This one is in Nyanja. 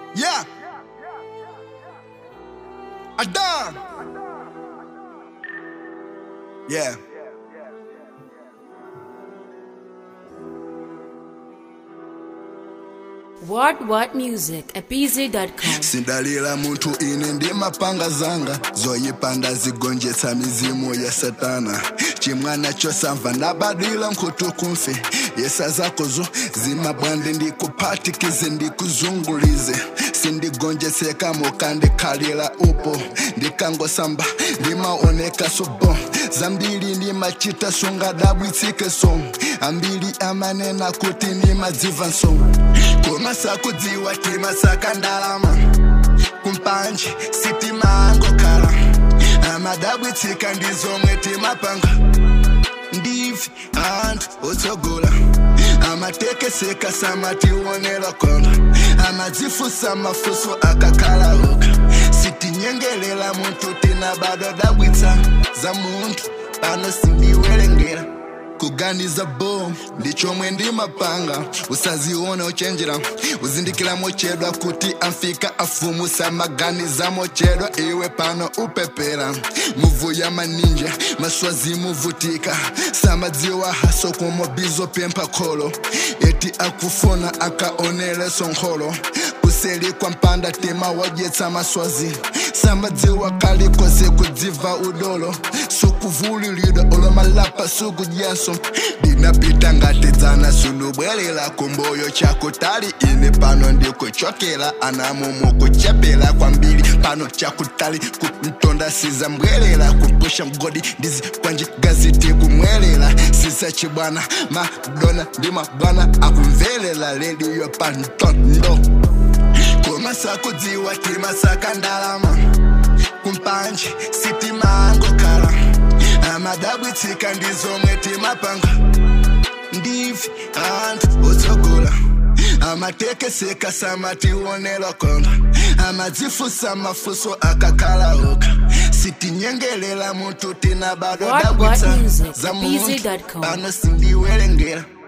Yeah. Adam. Yeah. What What Music at BZ.com. sindalila munthu ine ndi mapanga zanga zoyipanda zigonjetsa mizimu ya satana chimwana chosamva ndabadwila nkhutu kumfe yesa zakozo zimabwande ndikuphatikize ndikuzungulize sindigonjetseka mukandikhalira upo ndikangosamba ndimaoneka subo zambiri ndimachita sungadabwitsike so ambiri amanena kuti ndimadziva nso kumasakudziwa timasaka ndalama kumpanje sitimangokhala amadabwitsika ndizomwe timapanga ndivi anthu otsogola amatekeseka samationera konga amadzifusa mafuso akakhala oka sitinyengelela munthu tinabadwa dabwitsa za munthu pano sindiwerengera kuganiza bo ndichomwe ndimapanga usaziona uchenjera uzindikira mochedwa kuti amfika afumusa maganiza mochedwa iwe pano upepera muvu ya maninja maswazi muvutika samadziwa haso kumobizo pempha kholo eti akufona akaonele sonkholo kuseli kwa mpanda tema wajetsa maswazi samadziwa kalikose kudziva udolo sukuvulilidwa olomalapa sukudyaso ndinapita ngatedzana sunubwelela kumboyo chako tali ine pano ndikuchokela anamumu kuchepela kwambiri pano chakutali kumtonda sizambwelela kupusha mgodi ndizi kwanji gazeti kumwelela sisa chibwana madona ndi mabwana akumvelela lediyo pantondo kumasakudziwa timasaka ndalama kumpanje sitimangokhala amadabwitsika ndizomwe timapanga ndivi anthu otsogola amatekeseka samationera konga amadzifusa mafuso akakhala oka sitinyengelela munthu tinabadwa What- what dabwitsa music? za munthu BZ.com. pano sindiwerengera